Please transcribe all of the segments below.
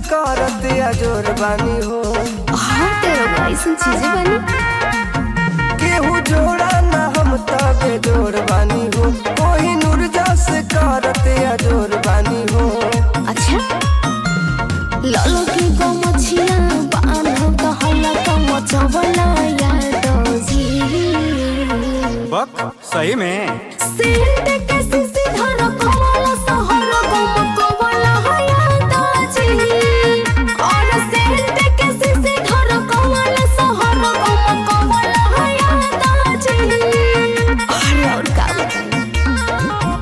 करत अजोर बानी हो हाँ तेरा ऐसी चीजें बनी केहू जोड़ा ना हम तबे जोर बानी हो कोई नूर जस करत अजोर बानी हो अच्छा लालो की गो मछिया बान्हो कहला तो मचवला याद जी बक सही में सेंट के सिसी धर कमला सहर गम कमला याद जी और सेंट के सिसी धर कमला सहर गम कमला याद जी अरे और का बताएं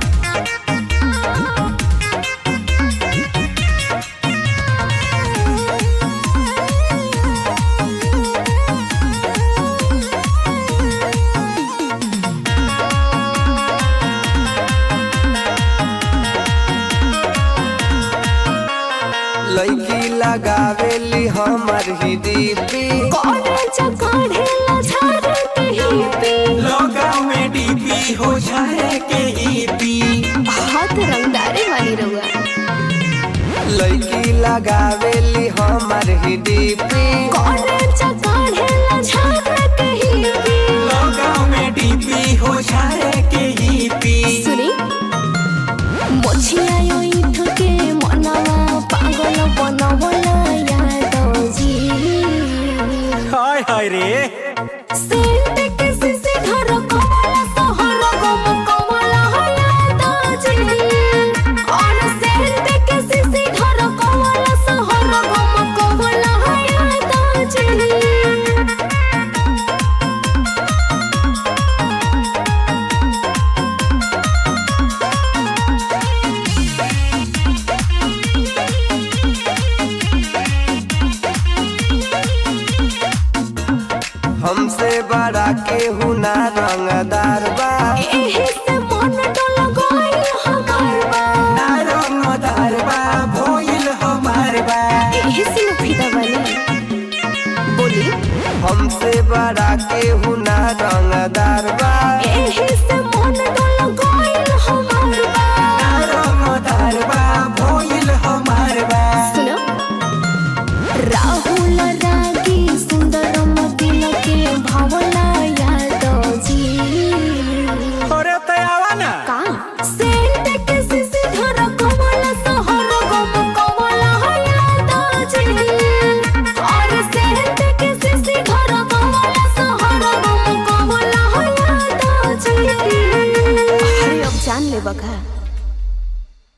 लड़की लगावेली हमर ही डीपी कॉलेज काढ़ेला झाड़ के ही पे लॉकडाउन में डीपी हो जाए के ईपी हाथ रंगदारी वाली रहुआ लड़की लगावेली हमर ही डीपी कॉलेज काढ़ेला झाड़ के ही पे लॉकडाउन में डीपी हो जाए के ईपी सुनी मोछिया यो ईठ के मनवा पागल बनवला याद जी हाय हाय रे सेंट के सिसी घर कमला सहर गम कमला याद जी और सेंट के सिसी घर कमला सहर गम कमला याद जी हमसे बड़ा केहू ना रंगदार बा एही से मन डोल गइल हमार बा नारंगदार बा भोइल हमार बा एही से न फिदा बनी बोली हमसे बड़ा केहू ना रंगदार बा एही से मन डोल गइल हमार बा नारंगदार बा भोइल हमार बा सुनो राहुल रागी सुंदर मतिल के भावला याद जी अरे तयावा ना का सेंट के सिसी घर कमला सहर गम कमला याद जी और सेंट के सिसी घर कमला सहर गम कमला याद जी अरे अब जान ले बका